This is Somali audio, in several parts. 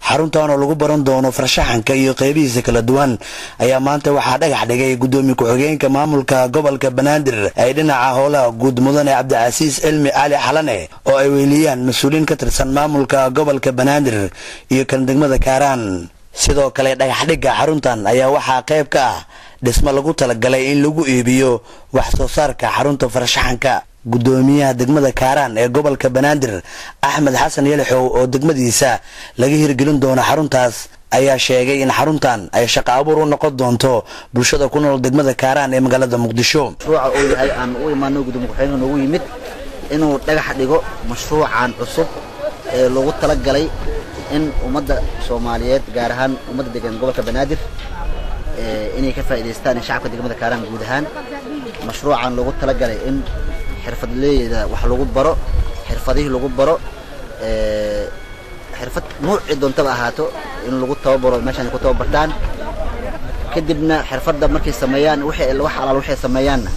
xaruntan oo lagu baran doono farshaxanka iyo qeybihiisa kala duwan ayaa maanta waxaa dhagax dhigay gudoomiye ku-xigeenka maamulka gobolka banaadir ay dhinaca howlaha guud mudane cabdicasiis cilmi cali xalane oo ay weyliyaan mas-uuliyiin ka tirsan maamulka gobolka banaadir iyo kan degmada kaaraan sidoo kale dhagaxdhigga xaruntan ayaa waxaa qayb ka ah dhismo lagu talagalay in lagu iibiyo wax soo saarka xarunta farshaxanka gudoomiyaha degmada kaaraan ee gobolka banaadir axmed xasan yelixow oo degmadiisa laga hirgelin doono xaruntaas ayaa sheegay in xaruntan ay shaqo abuur u noqon doonto bulshada ku nool degmada kaaraan ee magaalada muqdisho mashruuca uu yahay aan u imaano gudoomiye ku-xigeenka noogu yimid inuu dhagax dhigo mashruucan cusub ee loogu talagalay in ummadda soomaaliyeed gaar ahaan ummadda degan gobolka banaadir inay ka faa'idaystaan shacabka degmada kaaraan guud ahaan mashruucan loogu talagalay in xirfadleyda wax lagu baro xirfadihii lagu baro xirfad nuucii doontaba ahaato in lagu tababaro meeshaan ay ku tababartaan kadibna xirfadda markay sameeyaan wixii wax alaal waxay sameeyaanna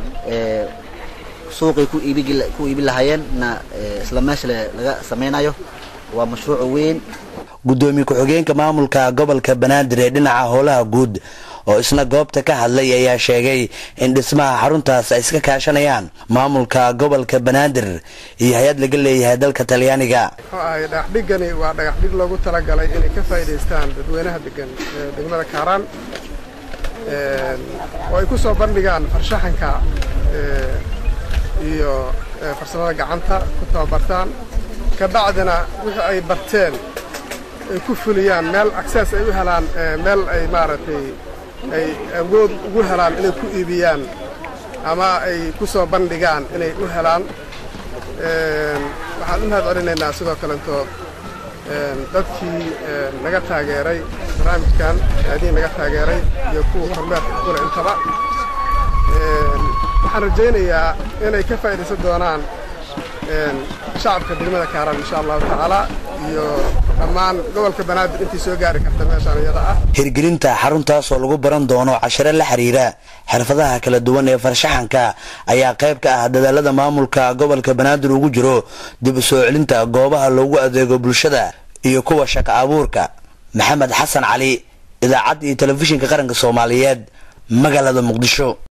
suuqay ku iibi ku iibi lahaayeenna isla meesha laga sameynayo waa mashruuc weyn gudoomiye ku-xigeenka maamulka gobolka banaadir ee dhinaca howlaha guud oo isna goobta ka hadlay ayaa sheegay in dhismaha xaruntaas ay iska kaashanayaan maamulka gobolka banaadir iyo hay-ad laga leeyahay dalka talyaaniga muxuu ahay dhagaxdhigani waa dhagaxdhig loogu talagalay inay ka faa'iidaystaan dadweynaha degan degmada kaaraan oo ay ku soo bandhigaan farshaxanka iyo farsamada gacanta ku tababartaan kabacdina wixii ay barteen ay ku fuliyaan meel access ay u helaan meel ay maaragtay ay awood ugu helaan inay ku iibiyaan ama ay ku soo bandhigaan inay u helaan waxaan u mahad celinaynaa sidoo kalentood dadkii naga taageeray barnaamijkan aadiin naga taageeray iyo kuwa kormeerka kule intaba waxaan rajaynayaa inay ka faa'iidaysan doonaan shacabka degmada kaaraan insha allahu tacaala iyo dhammaan gobolka banaadir intii soo gaari karta meeshaan iyada ah hirgelinta xaruntaas oo lagu baran doono cashiro la xiriira xirfadaha kala duwan ee farshaxanka ayaa qayb ka ah dadaalada maamulka gobolka banaadir ugu jiro dib u soo celinta goobaha loogu adeego bulshada iyo kuwa shaqo abuurka maxamed xasan cali idaacadda iyo telefishinka qaranka soomaaliyeed magaalada muqdisho